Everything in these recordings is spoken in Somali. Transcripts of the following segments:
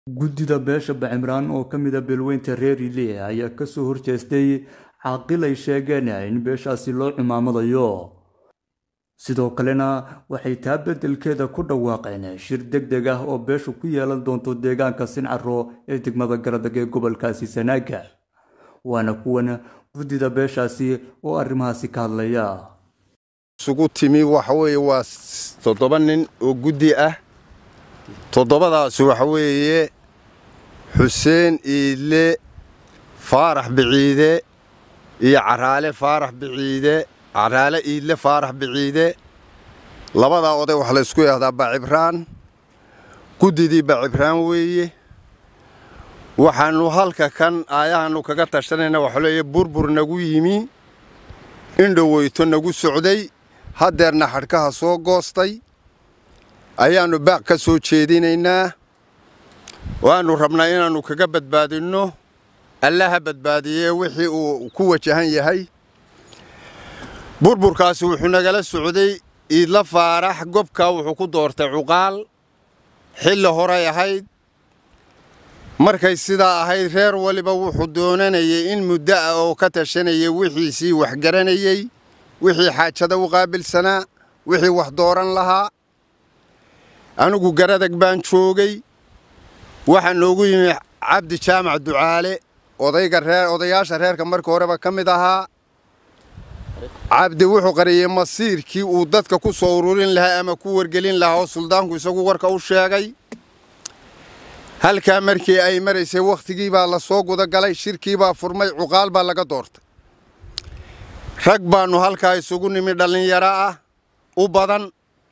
guddida beesha bacimraan oo ka mid a beelweynta reer ile ayaa kasoo horjeestay caaqil ay sheegeen in beeshaasi loo cimaamadayo sidoo kalena waxay taa beddelkeeda ku dhawaaqeen shir deg deg ah oo beeshu ku yeelan doonto deegaanka sincaro ee degmada garadag ee gobolkaasi sanaaga waana kuwan guddida beeshaasi oo arrimahaasi ka hadlaya isugu timi waxa weeye waa toddoba nin oo guddi ah toddobadaas waxa weeye xuseen iidle faarax biciide iyo caraale faarax biciide caraale iidle faarax biciide labadaa oday waxaa la ysku yidhahdaa bacibraan guddidii bacibraan weeye waxaannu halka kan aayahannu kaga tashanayna waxaa leeya burbur nagu yimi indhoweyto nagu socday haddeerna xadhkaha soo goostay ayaannu baaq ka soo jeedinaynaa waannu rabnaa inaannu kaga badbaadinno allaha badbaadiyee wixii uu ku wajahan yahay burburkaasi wuxuu nagala socday iidla faarax gobkaa wuxuu ku doortay cuqaal xilli horay ahayd markay sidaa ahayd reer waliba wuxuu doonanayay in muddo ah oo ka tashanayay wixiisii wax garanayey wixii xaajada u qaabilsanaa wixii wax dooran lahaa anigu garadag baan joogay waxaa noogu yimi cabdi jaamac ducaale odayga reer odayaasha reerka marka horeba ka mid ahaa cabdi wuxuu qariyey masiirkii uu dadka ku soo ururin lahaa ama ku wargelin lahaa oo suldaanku isagu warka u sheegay halkaa markii ay maraysay wakhtigii baa la soo gudagalay shirkii baa furmay cuqaal baa laga doortay rag baannu halkaa isugu nimi dhallinyaro ah u badan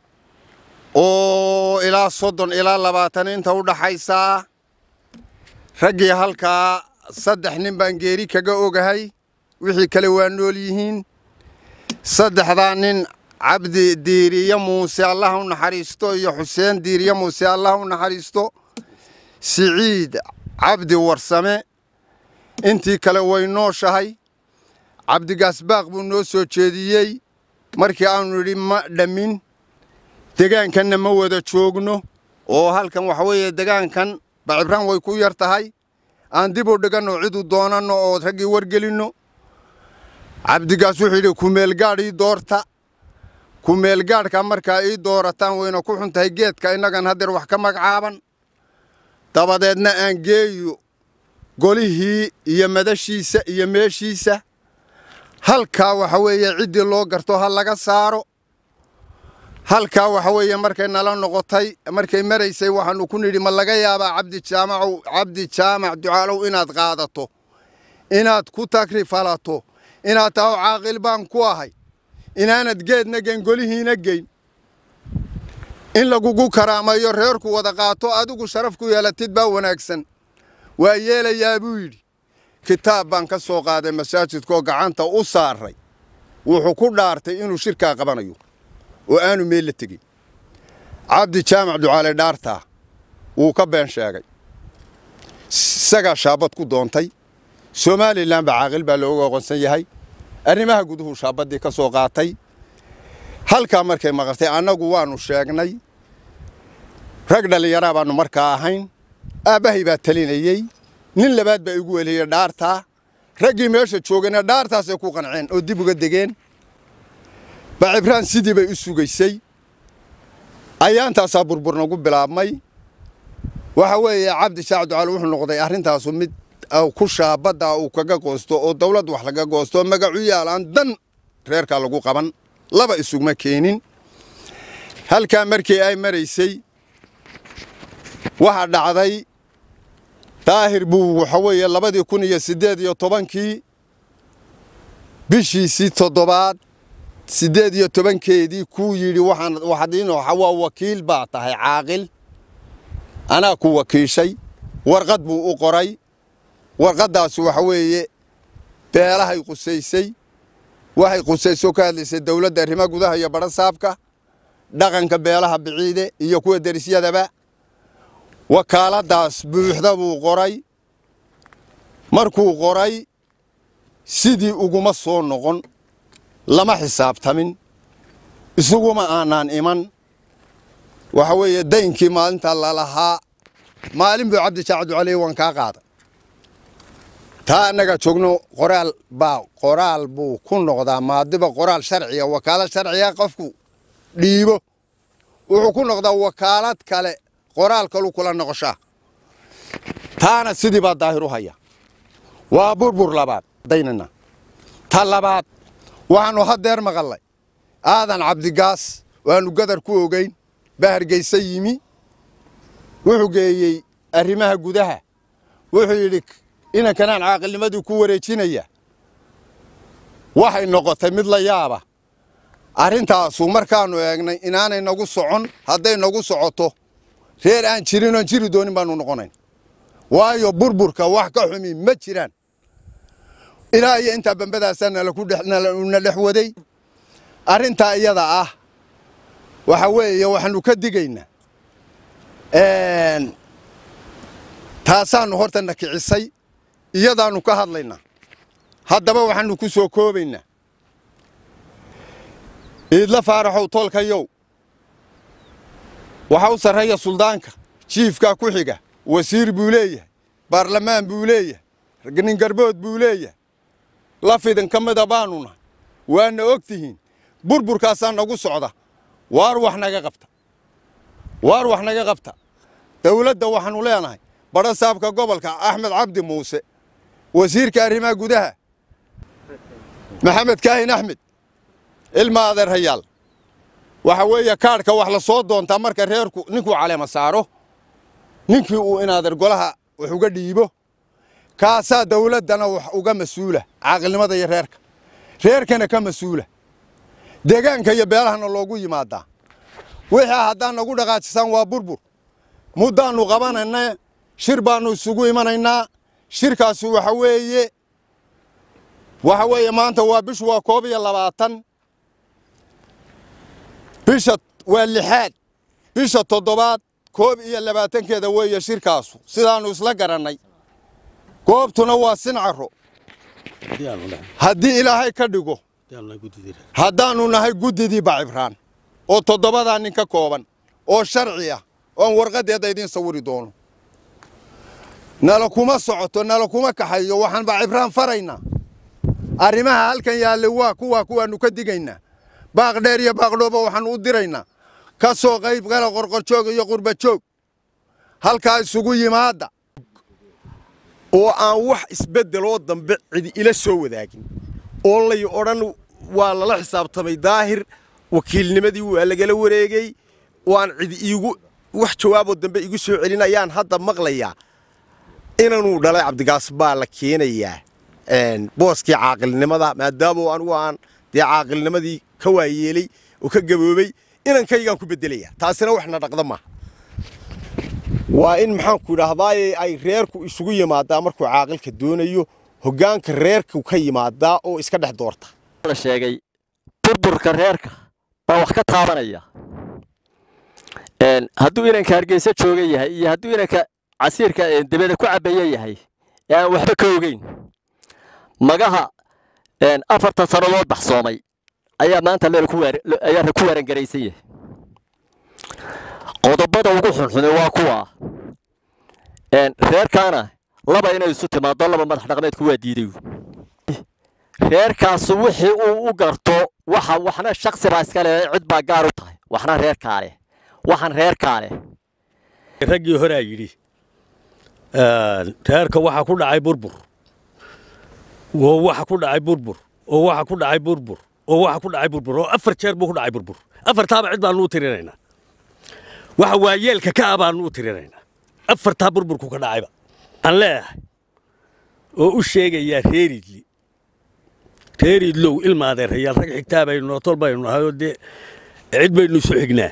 oo ilaa soddon ilaa labaatan inta u dhaxaysa ah raggii halkaa saddex nin baan geeri kaga ogahay wixii kale waa nool yihiin saddexdaa nin cabdi diiriye muuse allah u naxariisto iyo xuseen diiriye muuse allah u naxariisto siciid cabdi warsame intii kale way nooshahay cabdigaasbaaq buu noo soo jeediyey markii aanu nidhi ma dhammin degaankanna ma wada joogno oo halkan waxa weeye degaankan bacibraan way ku yar tahay aan dib u dhiganno cidu doonanno oo raggii wargelinno cabdigaas wuxuu yidhi kumeelgaadh ii doorta kumeelgaadhka markaa ii doorataan wayna ku xun tahay geedka innagan haddeer wax ka magacaaban dabadeedna aan geeyo golihii iyo madashiisa iyo meeshiisa halkaa waxa weeye ciddii loo garto ha laga saaro halkaa waxa weeye markay nala noqotay markay maraysay waxaannu ku nidhi ma laga yaabaa cabdi jaamacow cabdi jaamac ducaalow inaad qaadato inaad ku tagrifalato inaad taho caaqil baan ku ahay inaanad geedna geyn golihiina geyn in lagugu karaamayo reerku wada qaato adigu sharaf ku yeelatid baa wanaagsan waa yeelayaa buu yidhi kitaab baan ka soo qaaday masaajidkaoo gacanta u saaray wuxuu ku dhaartay inuu shirkaa qabanayo oo aanu meel la tegin cabdi jaamac ducaale dhaartaa wuu ka been sheegay isagaa shaabad ku doontay somalilan ba caaqil baa looga aqoonsan yahay arrimaha guduhu shaabaddii ka soo qaatay halkaa markay maqartay annagu waannu sheegnay rag dhallinyaraa baannu markaa ahayn aabbahay baa talinayey nin labaad baa igu weliyey dhaartaa raggii meesha joogayna dhaartaasay ku qanceen oo dib uga degeen bacibraan sidii bay u sugaysay ayaantaasaa burbur nagu bilaabmay waxa weeye cabdi shaac ducaal wuxuu noqday arrintaasu mid ku shaabadda uu kaga goosto oo dawlad wax laga goosto magacu yaalaan dan reerkaa lagu qaban laba isugma keenin halkaa markii ay maraysay waxaa dhacday daahir buu waxa weeye labadii kun iyo siddeed iyo tobankii bishiisii toddobaad siddeed iyo tobankeedii kuu yidhi waa wakiil baa tahay caaqil anaa ku wakiishay warqad buu u qoray warqaddaas waxa weeye beelahay qusaysay waxay qusayso ka hadlaysay dawladda arrimaha gudaha iyo badhasaabka dhaqanka beelaha biciide iyo kuwa derisyadaba wakaaladdaas buuxda buu qoray markuu qoray sidii uguma soo noqon lama xisaabtamin isuguma aanaan iman waxa weeye daynkii maalinta lalahaa maalin buu cabdi jaac ducaley waan kaa qaaday taa annaga joogno qoraal baa qoraal buu ku noqdaa maadiba qoraal sharciya wakaalad sharciya qofku dhiibo wuxuu ku noqdaa wakaalad kale qoraal kalu kula noqoshaa taana sidii baa daahir u haya waa burbur labaad daynana ta labaad waxaannu haddeer maqallay aadan cabdigaas waannu gadar ku ogeyn baa hargaysa yimi wuxuu geeyey arrimaha gudaha wuxuu yidhi inankanaan caaqilnimadii ku wareejinaya waxay noqotay mid la yaaba arrintaasu markaannu eegnay inaanay nagu socon hadday nagu socoto reer aan jirin oon jiri doonin baannu noqonayn waayo burburka wax ka xumi ma jiraan ilaa iyo intaa bambadaasaa nalakuna dhex waday arrintaa iyada ah waxa weeye waxaannu ka digaynaa taasaannu horta na kicisay iyadaannu ka hadlaynaa haddaba waxaannu ku soo koobaynaa iidla faaraxow tolkayow waxa u sarreeya suldaanka jiifkaa ku xiga wasiir buu leeyahay baarlamaan buu leeyahay nin garbood buu leeyahay lafidin ka mida baannu nahay waana og tihiin burburkaasaa nagu socda waar wax naga qabta waar wax naga qabta dawladda waxaannu leenahay badha saabka gobolka axmed cabdi muuse wasiirka arrimaha gudaha maxamed kaahin axmed ilma adeerhayaal waxa weeye kaadhka wax la soo doontaa marka reerku ninkuu caleema saaro ninkii uu inaadeer golaha wax uga dhiibo kaasaa dawladdana wax uga mas-uula caaqilnimada iyo reerka reerkana ka mas-uula deegaanka iyo beelahana loogu yimaadaa wixii haddaan nagu dhaqaajisaan waa burbur muddaannu qabanayna shir baannu isugu imanaynaa shirkaasi waxa weeye waxa weeye maanta waa bishu waa koob iyo labaatan bisha waa lixaad bisha toddobaad koob iyo labaatankeeda weeye shirkaasu sidaannu isla garannay goobtuna waa sincaro haddii ilaahay ka dhigo haddaannu nahay guddidii bacibraan oo toddobadaa nin ka kooban oo sharci ah oon warqaddeeda idiin sawiri doono nala kuma socoto nala kuma kaxayo waxaan bacibraan faraynaa arrimaha halkan yaalle waa kuwaa kuwaannu ka digaynaa baaq dheer iyo baaqdhooba waxaannu u diraynaa ka soo qayb gala qorqorjoog iyo qurbajoog halkaa isugu yimaadda oo aan wax isbeddeloo dambe cidi ila soo wadaagin oo lay odhan waa lala xisaabtamay daahir wakiilnimadii waa lagala wareegey oo aan cidi iigu wax jawaaboo dambe igu soo celin ayaan hadda maqlayaa inanuu dhalay cabdigaas baa la keenayaa booskii caaqilnimada maadaama anugu aan dee caaqilnimadii ka waayeelay oo ka gaboobay inankaygaan ku beddelaya taasina waxna dhaqda maaha waa in maxaanku idhaahdaaye ay reerku isugu yimaadaa markuu caaqilka doonayo hoggaanka reerku ka yimaadaa oo iska dhex doorta la sheegay burburka reerka baa wax ka taabanaya hadduu inanka hargeysa jooga yahay iyo hadduu inanka casiirka debeda ku cabaya yahay ee aan waxba ka ogeyn magaha afartan sannadood baxsoomay ayaa maanta ayaa ku warangaraysan yahay qodobada ugu xunxune waa kuwa reerkaana laba inay isu timaado laba madax dhaqmeedku waa diiday reerkaasu wixii uu u garto waxa waxna shaksi baa iska leh cid baa gaar u tahay waxna reerkaa leh waxaan reerkaa leh raggii horaa yidhi reerka waxa ku dhacay burbur oo waxa ku dhacay burbur oo waxa ku dhacay burbur oo waxa ku dhacay burbur oo afar jeer buu ku dhacay burbur afartaaba cid baanu u tirinaynaa waxa waayeelka ka ah baanu u tirinaynaa afartaa burburku ka dhacayba aan leeyahay oo u sheegayaa reeridli reeridlow ilma adeerayaal rag xigtaa baynu nootol baynu nahay oo dee cid baynu isu xignaa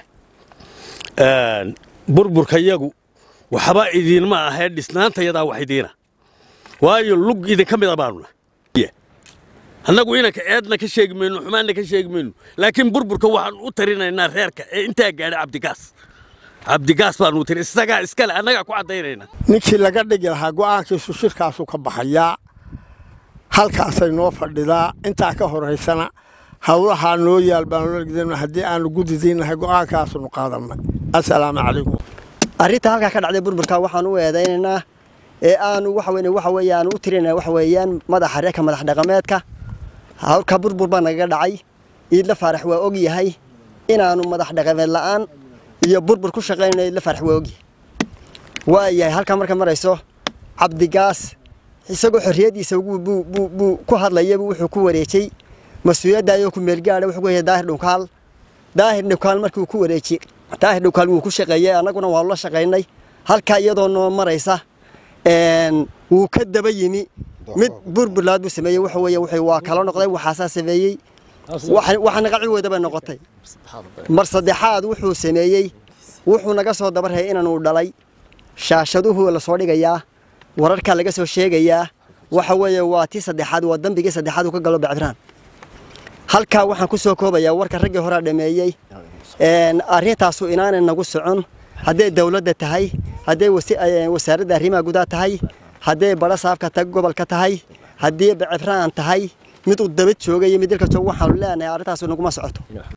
burburka yagu waxba idinma ahee dhisnaantayadaa wax idiina waayo lug idinka mida baanu nahay annagu inanka eedna ka sheegi mayno xumaanna ka sheegi mayno laakiin burburka waxaan u tarinaynaa reerka ee intaa gaadha cabdigaas cabdigaas baanu tiri isagaa iskale annagaa ku caddaynaynaa ninkii laga dhigi lahaa go'aankiisu shirkaasu ka baxayaa halkaasay noo fadhidaa intaa ka horaysana howlahaa noo yaal baanu haddii aanu gudidaynahay go'aankaasunu qaadannay assalaamu calaykum arrinta halkaa ka dhacday burburka waxaan u eedaynaynaa ee aanu waxa weyn waxa weeyaan u tirinaa waxa weeyaan madaxa reerka madax dhaqameedka halka burbur baa nagaga dhacay iidla faarax waa og yahay inaanu madax dhaqameed la'aan iyo burbur ku shaqaynayno iidla faarax waa og yahay waa yahay halkaa marka marayso cabdigaas isagoo xorriyaddiisa buu ku hadlayaba wuxuu ku wareejay mas-uuliyadda ayoo ku meelgaadha wuxuu ku hayay daahir dhunkaal daahir dhunkaal markii uu ku wareejiyey daahir dhunkaal wuu ku shaqeeyey annaguna waanu la shaqaynay halkaa iyadoo noo maraysa wuu ka daba yimi mid burburlaad buu sameeyey waxa weeye wuxuu waa kala noqday waxaasaa sameeyey waxa naga ciwada bay noqotay mar saddexaad wuxuu sameeyey wuxuu naga soo dabarhayay inaanu dhalay shaashaduhu la soo dhigayaa wararkaa laga soo sheegayaa waxa weeye waa tii saddexaad waa dambigii saddexaad uu ka galo bacdiraan halkaa waxaan ku soo koobayaa warka raggii horaa dhameeyey arrintaasu inaanay nagu socon hadday dowladda tahay hadday wasaaradda arrimaha gudaha tahay hadday badha saafka ta gobolka tahay haddii bacifraan tahay mid uu daba joogay iyo mid dilka jooga waxaanu leenahay arrintaasu naguma socoto